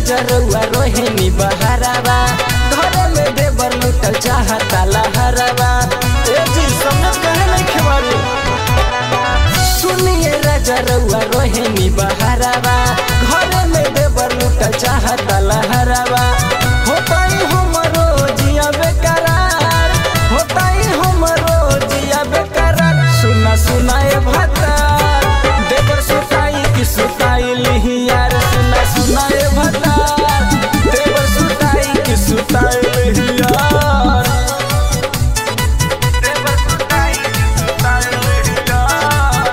राजा रउआ रोहिणी बहारावा घरे में देवर लुटल चाहता लहरावा ए जी समझ कहे नहीं खेवारी सुनिए राजा रउआ रोहिणी बहारावा घरे में देवर लुटल चाहता लहरावा होताई हमरो जिया बेकरार होताई हमरो जिया बेकरार सुना सुनाए भतार देवर सुताई की सुताई लिही यार सुना सुनाए भतार देवर सुताई की सुताई लिही यार देवर सुताई की सुताई लिही यार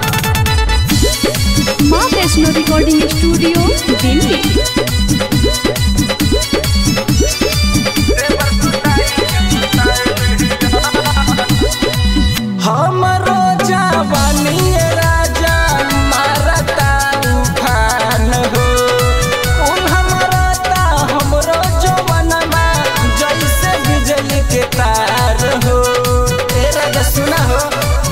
माँ वैष्णो रिकॉर्डिंग स्टूडियो दिल्ली हमरो जवानी राजा मारता उफान हो उन हमरता हमरो जवानमा जैसे बिजली के तार हो ए राजा सुना हो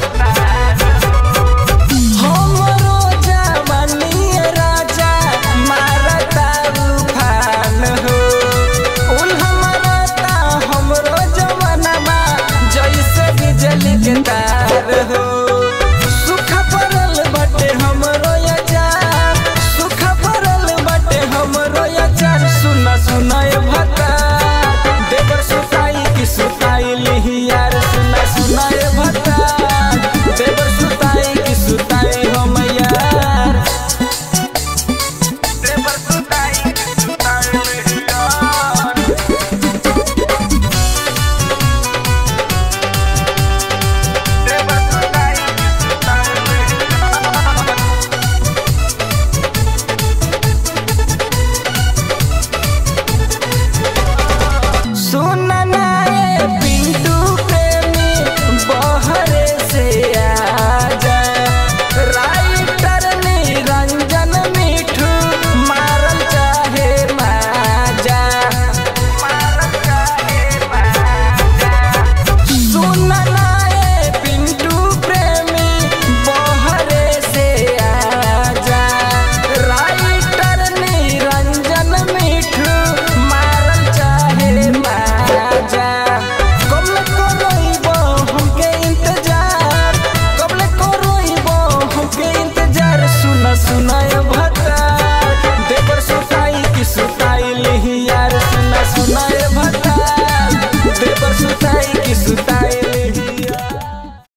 हमरो जवानी राजा मारता उफान हो उन हमरता हमरो जवानमा जैसे बिजली के तार हो सुख पड़ल बटे हमरो अचार सुख पड़ल बटे हमरो अचार सुना सुनाए भता देवर सुताई की सुताई लिही यार सुना सुनाए भता देवर सुताई की सुताई हम यार देवर सुताई की सुताई लिही यार देवर सुताई की सुताई लिही यार सुन नाए पिंटू प्रेमी बहरे से आजा राइटर निरंजन मिठू मारल चाहे माजा मारल चाहे माजा सुन नाए पिंटू प्रेमी बहरे से आजा राइटर निरंजन मिठू मारल चाहे माजा कबल करोइबो हमके इंतजार कबल करोइबो हमके इंतजार सुना सुना